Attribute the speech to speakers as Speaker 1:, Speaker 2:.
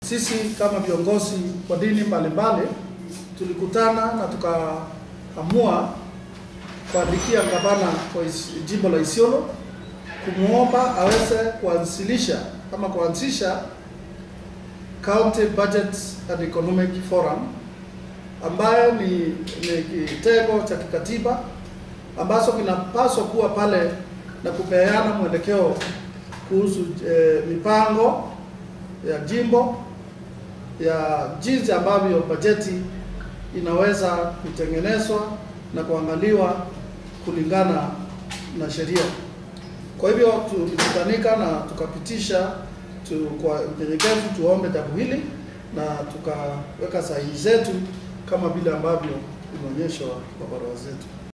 Speaker 1: Sisi kama viongozi wa dini mbalimbali tulikutana na tukaamua kuandikia gavana wa Is- jimbo la Isiolo kumwomba aweze kuanzilisha ama kuanzisha County Budget and Economic Forum ambayo ni, ni kitengo cha kikatiba ambacho kinapaswa kuwa pale na kupeana mwelekeo kuhusu eh, mipango ya jimbo ya jinsi ambavyo bajeti inaweza kutengenezwa na kuangaliwa kulingana na sheria. Kwa hivyo tulikutanika na tukapitisha tu, kwa unyenyekevu tuombe jambo hili na tukaweka sahihi zetu kama vile ambavyo imeonyeshwa kwa barua zetu.